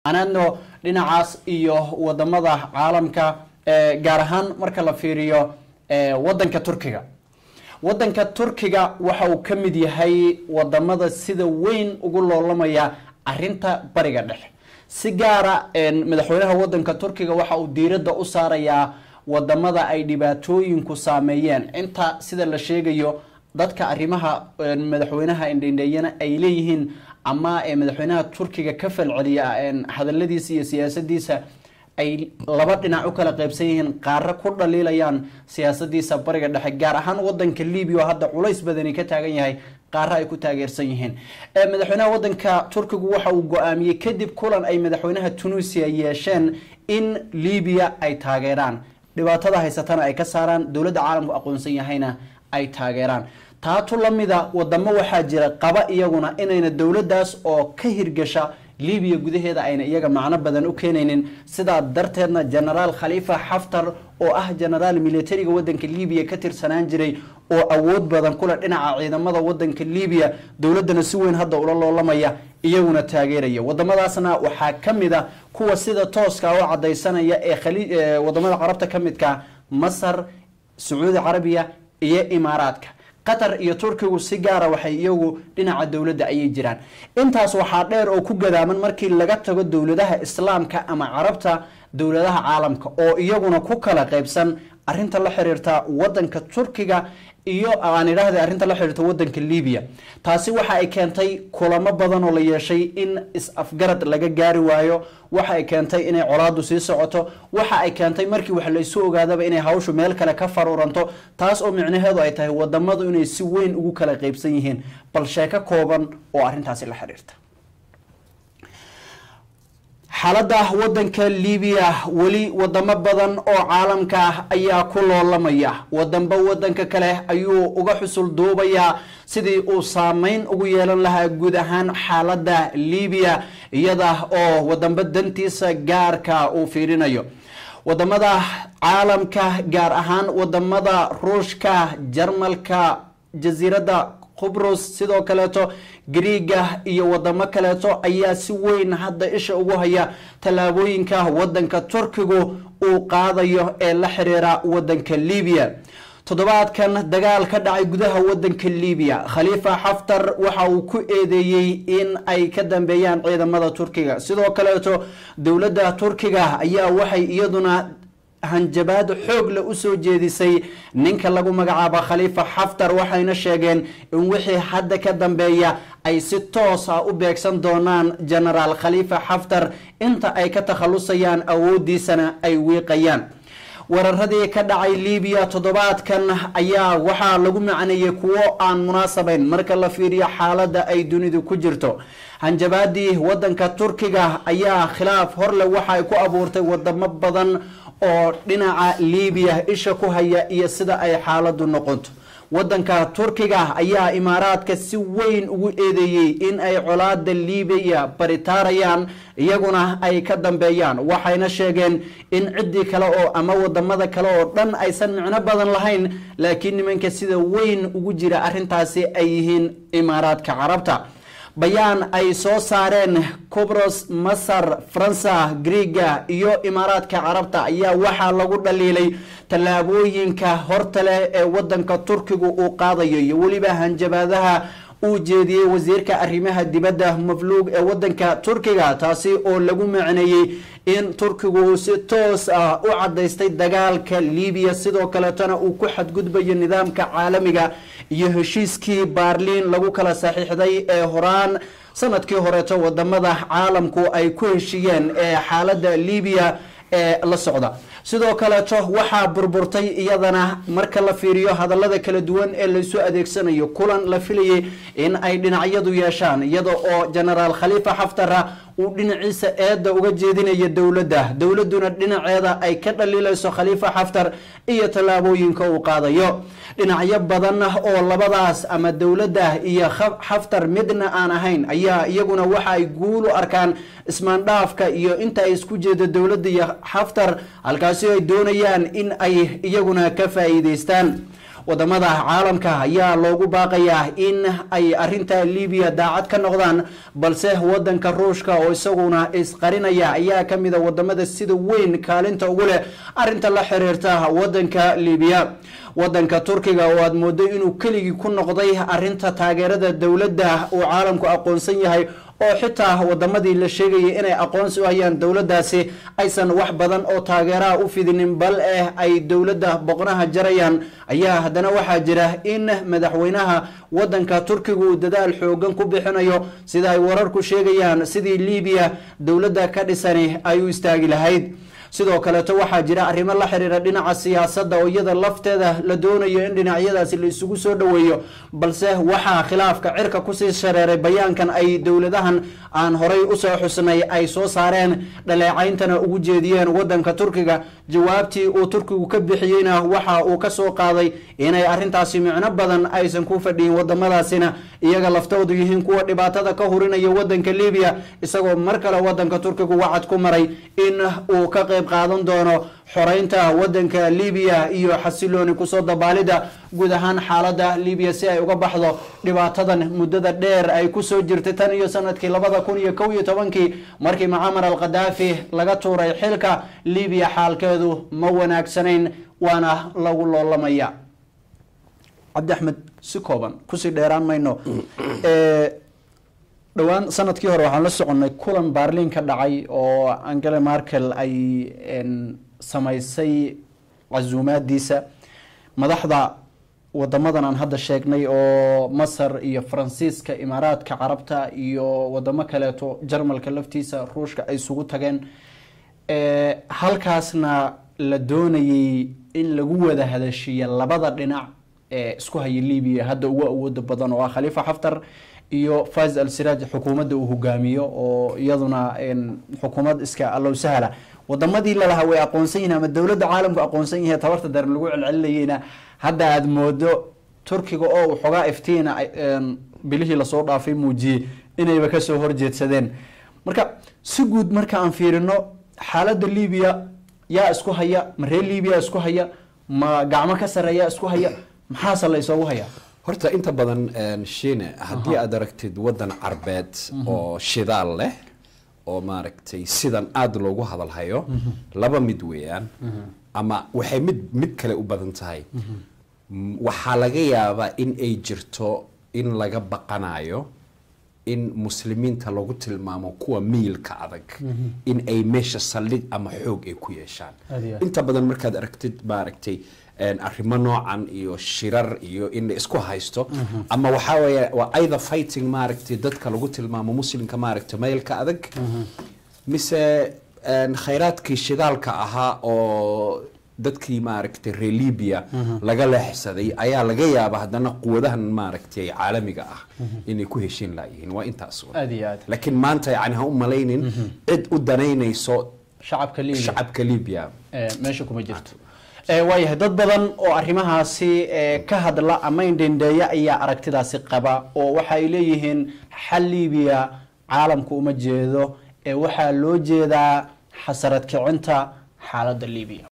anaadno dhinacaas iyo wadamada caalamka gaar ahaan marka la fiiriyo wadanka turkiga wadanka turkiga waxa uu ka mid yahay wadamada sida weyn ugu loolamaya arinta bariga dhexe si gaara madaxweynaha wadanka turkiga waxa uu diiradda u saarayaa wadamada ay dhibaatooyinku saameeyeen inta sida la sheegayo dadka arrimaha madaxweynaha indhendheeyana ay leeyihiin ama madaxweynaha turkiga ka falceliya hadaladiisa iyo siyaasadiisa ay laba dhinac u kala qaybsan yihiin qaaro ku dhaliilayaan siyaasadiisa bariga dhexe gaar ahaan wadanka libiya oo hadda culays badani ka taagan yahay qaaro ay ku taageersan yihiin madaxweynaha wadanka turkigu waxa uu go-aamiyey kadib kulan ay madaxweynaha tunisia yeesheen in libiya ay taageeraan dhibaatada haysatana ay ka saaraan dowladda caalamku aqoonsan yahayna ay taageeraan taatu lamida wadamo waxaa jira qaba iyaguna inayna dowladaas oo ka hirgasha libiya gudaheeda ayna iyaga macno badan u keenaynin sidaa darteedna genaraal khaliifa xaftar oo ah genaraal militariga wadanka libiya ka tirsanaan jiray oo awood badan kule dhinaca ciidamada wadanka libiya dowladana si weyn hadda ula loolamaya iyaguna taageeraya wadamadaasna waxaa ka mid a kuwa sida tooska u cadaysanaya ee wadamada carabta ka midka masar sacuudi carabiya iyo imaaraadka qatar iyo turkigu si gaara waxay iyagu dhinaca dowladda ayay jiraan intaas waxaa dheer oo ku gadaaman markii laga tago dowladaha islaamka ama carabta dowladaha caalamka oo iyaguna ku kala qaybsan arinta la xiriirta wadanka turkiga iyo aan idhaahda arrinta la xiriirta wadanka libiya taasi waxa ay keentay kulamo badan oo la yeeshay in is-afgarad laga gaari waayo waxa ay keentay inay colaadu sii socoto waxa ay keentay markii wax laysu ogaadaba inay hawshu meel kale ka faruuranto taas oo micnaheedu ay tahay wadamadu inay si weyn ugu kala qaybsan yihiin bal sheeko kooban oo arrintaasi la xiriirta xaaladda wadanka libiya weli wadamo badan oo caalamka ah ayaa ku loolamaya wadanba wadanka kale ayuu uga xusul duubayaa sidii uu saameyn ugu yeelan lahaa guud ahaan xaaladda libiya iyada oo wadanba dantiisa gaarka uu fiirinayo wadamada caalamka gaar ahaan wadamada ruushka jarmalka jasiiradda qubrus sidoo kaleeto griiga iyo wadamo kaleeto ayaa si weyn hadda isha ugu haya tallaabooyinka wadanka turkigu uu qaadayo ee la xiriira wadanka libiya toddobaadkan dagaal ka dhacay gudaha wadanka libiya khaliifa xaftar waxa uu ku eedeeyey in ay ka dambeeyaan ciidamada turkiga sidoo kaleeto dowladda turkiga ayaa waxay iyaduna hanjabaad xoog le usoo jeedisay ninka lagu magacaabo khaliifa xaftar waxayna sheegeen in wixii hadda ka dambeeya ay si toos ah u beegsan doonaan genaraal khaliifa xaftar inta ay ka takhalusayaan awoodiisana ay wiiqayaan weeraradii ka dhacay libiya toddobaadkan ayaa waxaa lagu macneeyey kuwo aan munaasabayn marka la fiiriyo xaaladda ay dunidu ku jirto hanjabaadii wadanka turkiga ayaa khilaaf horle waxa ay ku abuurtay wadamo badan oo dhinaca libiya isha ku haya iyo sida ay xaaladu noqonto wadanka turkiga ayaa imaaraadka si weyn ugu eedeeyey in ay colaada libiya baritaarayaan iyaguna ay ka dambeeyaan waxayna sheegeen in ciddii kale oo ama wadamada kale oo dhan aysan micno badan lahayn laakiin nimanka sida weyn ugu jira arintaasi ay yihiin imaaraadka carabta bayaan ay soo saareen cubros masar faransa griiga iyo imaaraadka carabta ayaa waxaa lagu dhaliilay tallaabooyinka horta leh ee wadanka turkigu uu qaadayo iyo weliba hanjabaadaha uu jeediyey wasiirka arrimaha dibadda mafluug ee wadanka turkiga taasi oo lagu macneeyey in turkigu si toos ah u cadaystay dagaalka libiya sidoo kaleetona uu ku xadgudbayo nidaamka caalamiga iyo heshiiskii baarliin lagu kala saxiixday ee horaan sanadkii horeeto wadamada caalamku ay ku heshiiyeen ee xaalada libiya ee la socda sidoo kaleeto waxaa burburtay iyadana marka la fiiriyo hadalada kala duwan ee laysu adeegsanayo kulan la filayay in ay dhinacyadu yeeshaan iyada oo genaraal khaliifa xaftara uu dhinaciisa eedda uga jeedinayo dowladda dowladuna dhinaceeda ay ka dhaliilayso khaliifa xaftar iyo tallaabooyinka uu qaadayo dhinacyo badan oo labadaas ama dowladda iyo xaftar midna aan ahayn ayaa iyaguna waxa ay guul u arkaan ismaandhaafka iyo inta ay isku jeedo dowladda iyo xaftar halkaasi ay doonayaan in ay iyaguna ka faa'iideystaan wadamada caalamka ayaa loogu baaqayaa in ay arinta libiya daacad ka noqdaan balse wadanka ruushka oo isaguna isqarinaya ayaa kamida wadamada sida weyn kaalinta ugu leh arinta la xiriirta wadanka libiya wadanka turkiga oo aad moodo inuu keligii ku noqday arinta taageerada dowladda uu caalamku aqoonsan yahay oo xitaa wadamadii la sheegayay inay aqoonsi u hayaan dowladaasi aysan wax badan oo taageeraha u fidinin bal eh ay dowladda boqnaha jarayaan ayaa haddana waxaa jira in madaxweynaha wadanka turkiga uu dadaal xoogan ku bixinayo sida ay wararku sheegayaan sidii libiya dowladda ka dhisani ay u istaagi lahayd sidoo kaleeto waxaa jira arrimo la xiriira dhinaca siyaasadda oo iyada lafteeda la doonayo in dhinacyadaasi la isugu soo dhoweeyo balse waxaa khilaafka cirka kusii shareeray bayaankan ay dowladahan aan horay usoo xusnay ay soo saareen dhaleecayntana ugu jeediyeen wadanka turkiga jawaabtii uu turkigu ka bixiyeyna waxa uu kasoo qaaday inay arintaasi micno badan aysan ku fadhiyin wadamadaasina iyaga laftoodu yihiin kuwa dhibaatada ka hurinaya wadanka libiya isagoo mar kale wadanka turkigu wacad ku maray in uu ka qayb qaadan doono xoreynta wadanka libiya iyo xasilooni kusoo dabaalida guud ahaan xaalada libiya si ay uga baxdo dhibaatadan muddada dheer ay kusoo jirtay tan iyo sanadkii labada kun iyo kow iyo tobankii markii mucamar al khadaafi laga tuuray xilka libiya xaalkeedu ma wanaagsanayn waana lagu loolamaya cabdi axmed si kooban kusii dheeraan mayno dhowaan sanadkii hore waxaan la soconnay kulan baarliin ka dhacay oo angela markel ay samaysay casuumaadiisa madaxda wadamadan aan hadda sheegnay oo masar iyo faransiiska imaaraadka carabta iyo wadamo kaleeto jarmalka laftiisa ruushka ay isugu tageen halkaasna la doonayay in lagu wada hadashiiya labada dhinac ee isku haya libiya hadda ugu awooda badan oo ah khaliifa xaftar iyo faiz al siraaj xukuumadda uu hogaamiyo oo iyaduna xukuumad iska allow sahla wadamadii lalahaa way aqoonsan yihin ama dowladda caalamku aqoonsan yahay tabarta daran lagu celcelinayeyna hadda aada moodo turkiga oo uu xogaa iftiina bilihii lasoo dhaafay muujiyey inayba kasoo horjeedsadeen marka si guud marka aan fiirino xaaladda libiya yaa isku haya ma reer libiya isku haya ma gacmo ka sareeya isku haya maxaase la isoogu hayaa horta inta badan shiine haddii aad aragtid wadan carbeed oo shidaal leh oo maaragtay sidan aada loogu hadalhayo laba mid weeyaan ama waxay mid mid kale u badan tahay waxaa laga yaabaa in ay jirto in laga baqanayo in muslimiinta lagu tilmaamo kuwa miilka adag in ay meesha saldhig ama xoog ay ku yeeshaan inta badan markaad aragtid maaragtay arrimo noocan iyo shirar iyo in la isku haysto ama waxaa weeye waa either fighting maaragtay dadka lagu tilmaamo muslimka maaragtay meelka adag mise khayraadkii shidaalka ahaa oo dadkii maaragtay reer libya laga leexsaday ayaa laga yaaba haddana quwadahan maaragtay caalamiga ah inay ku heshiin laayihiin waa intaas aad iyo aad laakiin maanta yani ha u malaynin cid u danaynayso shacabka libiya shacabka libya meesha kuma jirto waayahay dad badan oo arrimahaasi ka hadla ama indhendheeya ayaa aragtidaasi qaba oo waxa ay leeyihiin xal libiya caalamku uma jeedo ee waxaa loo jeedaa xasarad kicinta xaaladda libiya